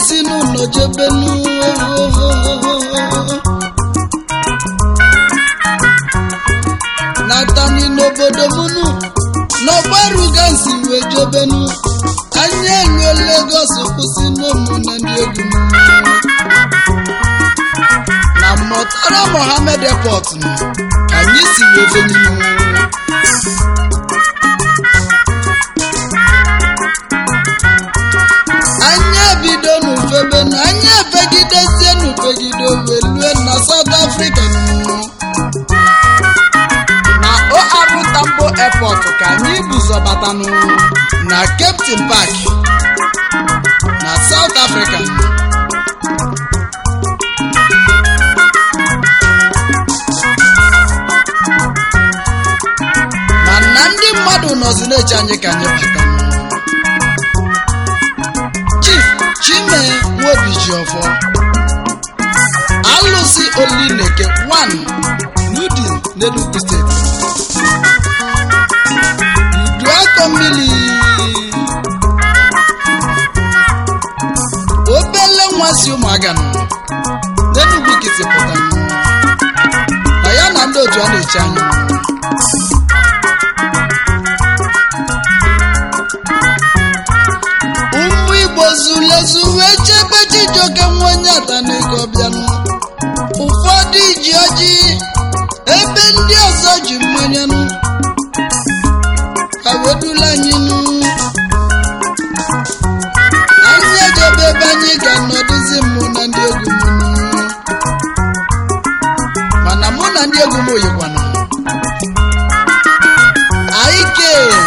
si n'ụlọ jebenu natani n'obodo munu n'ọgbaruga nsi wee jebenu anya elu Lagos kwụsị n'ụmụ na ndị egwu m. na Murtala Mohammed Airport nụ, ka anyị si wee beninu anya ebido n'ufebe na anya ebegidezie n'ufegide wee lue na South Africa nụ. na OR Tambo Airport ka anyị buzọbatanụ na Cape Town Park na South Africa mana ndị mmadụ nọzi na-eche anyị ka anyị bata Chief Chime Nwobijiọfọ alụsị Olineke 1 Nudi n'Enugu steeti Uduakọ mmiri obele nwa si ụmụaga nọ n'Enugu kiti pụta na ya na ndị otu a na-eche anya ụmụ igbo zulezu wee chebe chijioke nwa onye atanego bịanụ ụfọdụ ji ọjị ebe ndị ọzọ ji mmanyanụ ka wedula anyị nụ anyị ejebe ebe anyị ga-anọdụzi mụ na ndị egwu m nụ. mana mụ na ndị egwu m oyikwana aike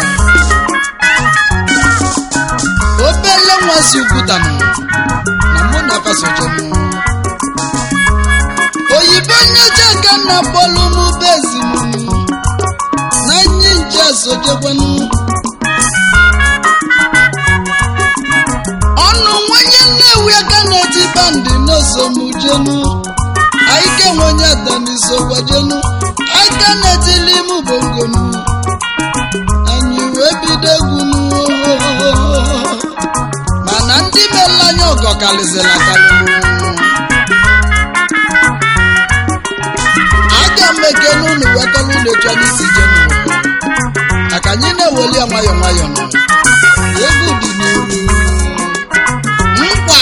obele nwa si ukwutanụ na mụ na fasojenụ oyibo nyeje ka nna bọọlụ m bezinụ na nye nche sojekwanụ ọnụ nwanye nnewi aka na-eti bandị n'osomujenu aike nwenye danisogwajenu aka na-etili m bongonu anyị wee bido egwunu mana ndị mere anya ọgọ karịzịrị akarị aga m ekene unu wetara unu etu anyị si je n'ụwa maka anyị na-eweli ya nwayọ nwayọ nọ egwu dị n'iru nkwa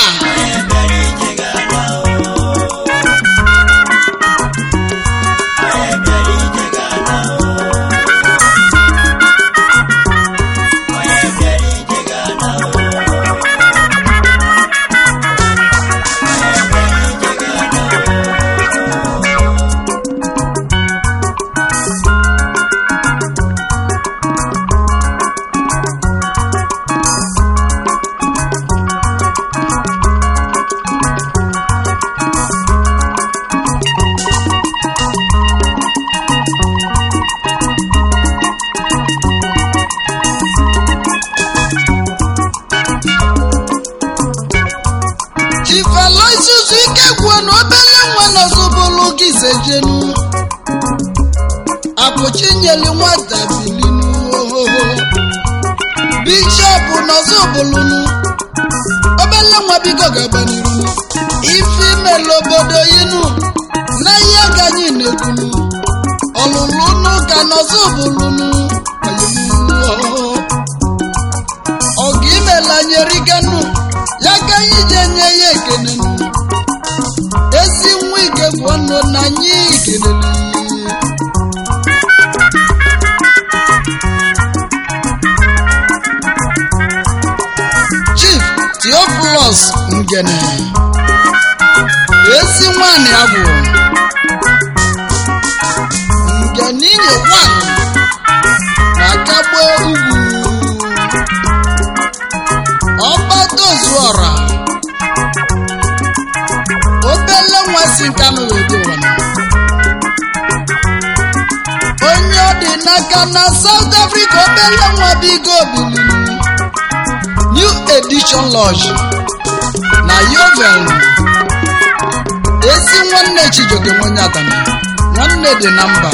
chifela isusu ike gwuo na obele nwa nọzụbụlụ gị sejenu apụchinyeli nwata bilinu ohoho bishọp nọzụbụlụnu obele nwa biko gabaniru ife imela obodo yinu na ihe ka anyị na-ekwunu ọlụlụ n'ụka nọzụbụlụnu ọgụ imela nyeriganu ya ka anyị ji enye ya ekele ezi nwa ike bụ ọnụ na anyị kelele chief theophilus ngene ezi nwanyị abụ ngene inye wan na kagbo ugwu ọgbatozuọra obele nwa si nkanụ wee dị ụwa onye ọ dị n'aka na South Africa obele nwa bigo biliri New Edition Lodge na Yovel ezi nwanne Chijioke nwenye atana nwanne dị na mba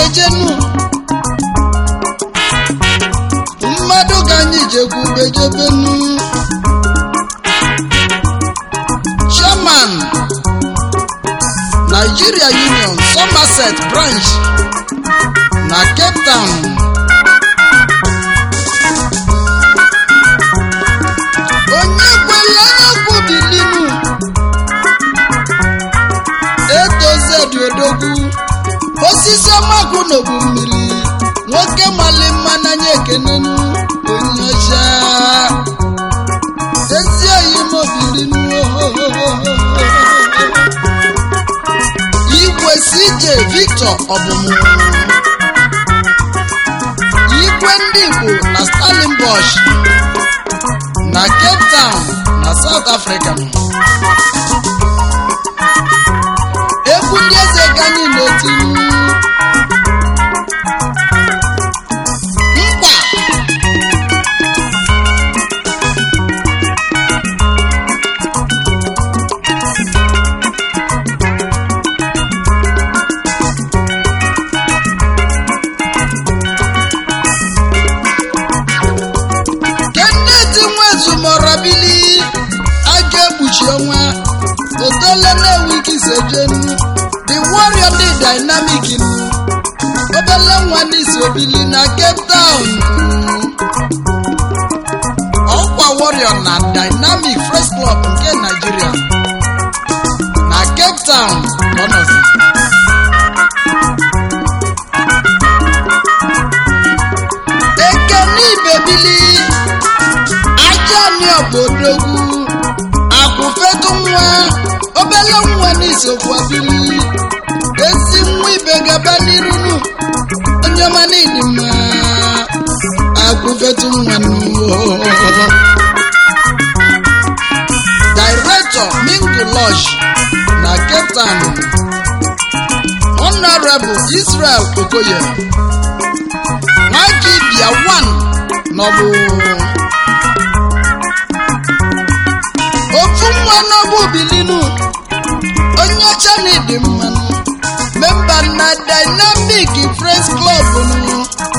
ejenu mmadụ ka anyị jekwube jebenu chairman nigeria union somerset branch na cape town onye kwere onye kwubilinu etozedi odogwu osisi ọmakụ n'obu mmiri nwoke mali mma n'anya ekenenu onye ọcha ezi oyi mobilinu igwe cj victor ọbụmụ igwe ndị igbo na stalinbosh na cape town na south africa egwu ndị eze ka anyị na-etinye nkwa kenneth nwezumorabili a ga-ekpuchi ọnwa otole na-enwe sejenu the warrior dị dynamic nu obele nwa n'isi obili na cape town ọkwa warrior na dynamic fresh club nke nigeria na cape town ka ọ nọzi ekene ibebili ajani obodogwu akwụfetu nwa obele nwa n'isokwu abili ezi nwa ibe gaba n'irunu onye ọma n'ịdị mma akwụfetu nwa n'ụwa director mingu lodge na cape town honorable israel okoye nwaki bia one nọbụ ofu nwa n'ọbụ bilinu onye ọcha na ịdị mmanụ memba na dynamic friends club nụ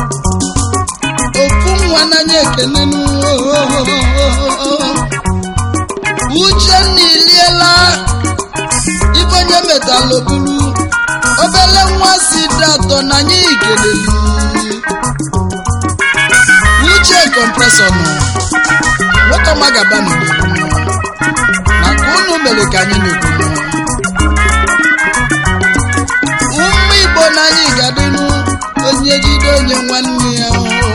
ofu nwa n'anya ekenenu uchenna iliela ibe onye metalobulu obele nwa si dị atọ n'anya ikeleli uche kompresọ nọ nwoke ọma gaba n'obodo maka unu mere ka anyị na-ekwu ụmụ igbo n'anyị ga-adịnụ onye jide onye nwanne ya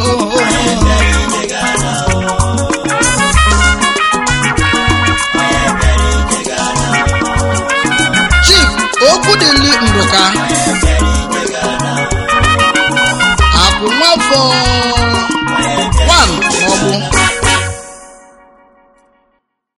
chief okwudili ndụka akwụ nwafọ